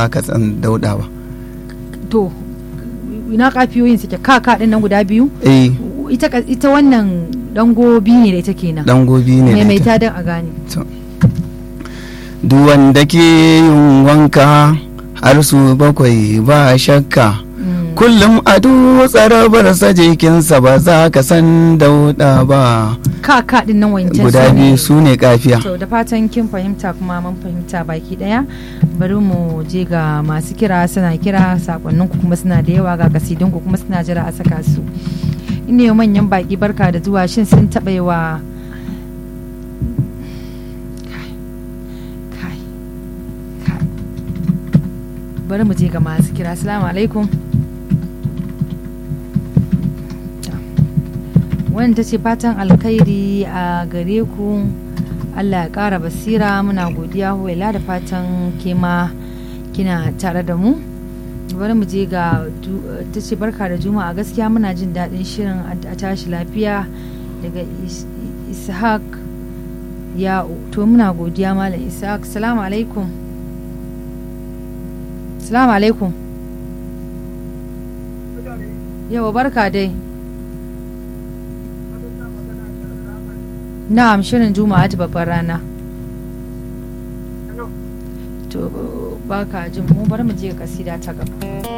ka san dauda ba to ina kafiyoyin suke ka ka din nan guda biyu eh ita ka- ita wannan dango biyu ne da ita kenan dan gobi ne da ita. maimaita don a gane duk wanda ke yin wanka har su bakwai ba shakka Mm. kullum a tsarabarsa jikinsa ba za ka san dauda ba ka ka din nan wancan guda su ne. biyu su ne kafiya to da fatan kin fahimta kuma mun fahimta baki daya bari mu je ga masu kira suna kira sakonnin ku kuma suna da yawa ga kasidun ku kuma suna jira a saka su ina yau manyan baki barka da zuwa shin sun taɓa yi wa Kai, kai, kai. bari mu je ga masu kira assalamu alaikum wanda ta ce fatan alkhairi a gare ku allah ya ƙara basira muna godiya huwaila da fatan kema kina tare da mu bari mu je ga du- ta ce barka da juma'a gaskiya muna jin daɗin shirin a a tashi lafiya daga Is- ishaq ya to muna godiya malam ishaq salamu alaikum salamu alaikum yawa barka dai Na'am shirin Juma'a ta babbar rana. To baka jin mu bar mu je kasida ta gaba.